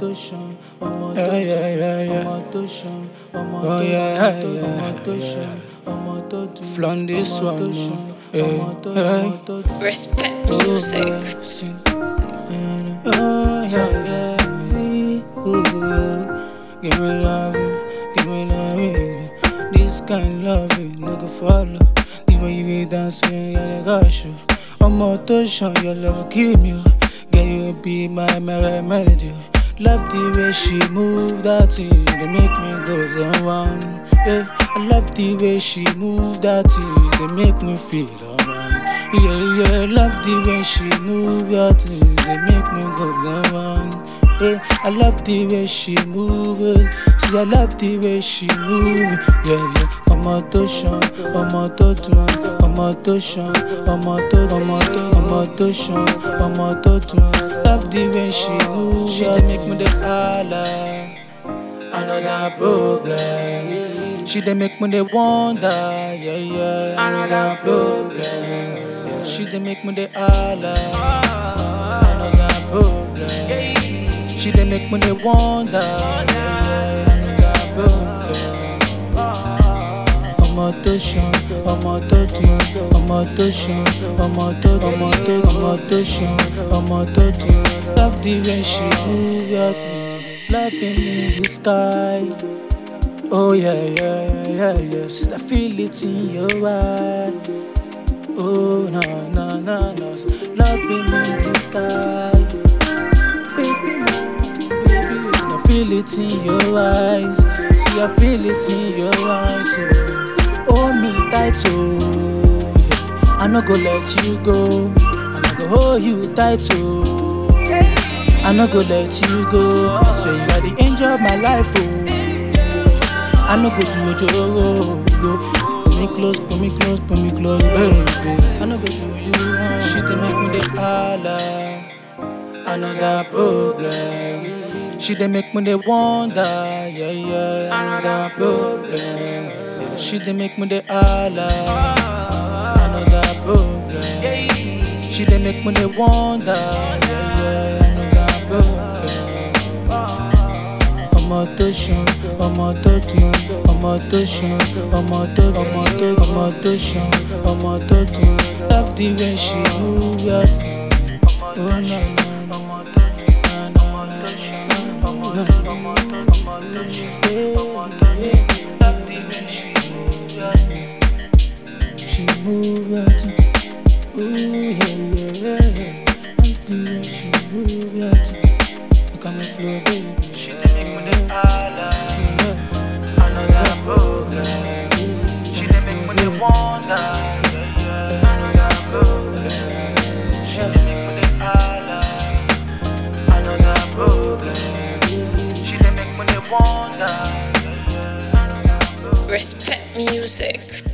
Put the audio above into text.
tó ṣan ọmọ tó Yeah, yeah, yeah, yeah. ọmọ tó ṣan ọmọ Oh, tó yeah, ọmọ tó yeah, ọmọ tó yeah. ṣan ọmọ tó dùn Flaunt this ọmọ tó one, ṣan eh, ọmọ tó eh. ọmọ tó dùn. Respect music. Sing. Oh, yeah, yeah. Ooh, give me love, give me love. This kind love, no go follow. The way you be dancing, yeah, they got you. Ọmọ tó ṣan, your love kill me. oh. Girl, you be my me- melody. Love the way she move that thing, they make me go down one. Yeah, I love the way she move that thing, they make me feel alright. Yeah, yeah, love the way she move that thing, they make me go down one. Yeah, I love the way she move it. See, I love the way she move it. Yeah, yeah. Ọmọ tó ṣan, ọmọ tó dùn, ọmọ tó ṣan, ọmọ tó ọmọ tó ọmọ tó ṣan, ọmọ tó dùn. Love the way she move. She dey make me dey holla. Another problem. She dey make me dey wonder. Yeah, yeah. Another problem. She dey make me dey holla. Another problem. She dey make me dey wonder. Yeah, yeah. Another problem. ọmọ tó ṣan ọmọ tó dùn ọmọ tó ṣan ọmọ tó ọmọ tó ọmọ tó ṣan ọmọ tó dùn love the way she move your thing laughing in the sky oh yeah yeah yeah yeah yes I feel it in your eye oh na na na na laughing in the sky baby no baby I feel it in your eyes see I feel it in your eyes oh. Hold me tight, oh yeah. I no go let you go. I no go hold you tight, oh I no go let you go. I swear you are the angel of my life, oh I no go do a joke, Pull me close, pull me close, pull me close, baby. I no go do you wrong. She dey make me dey holla. Another problem. She dey make me dey wonder, yeah yeah. Another problem. She dey make me dey holla. Another problem. She dey make me dey wonder, yeah yeah. Another problem. ọmọ tó ṣan ọmọ tó dùn ọmọ tó ṣan ọmọ tó ọmọ tó ọmọ tó ṣan ọmọ tó dùn love the way she move your thing. Oh, na, na, na. Na, na, na, na, na. She move your thing. Ooh, yeah, yeah, yeah. Love the way she move your thing. Look at me flow, baby. She dey make me dey holla. Another problem. She dey make me dey wonder. Another problem. She dey make me dey holla. Another problem. She dey make me dey wonder. Respect music.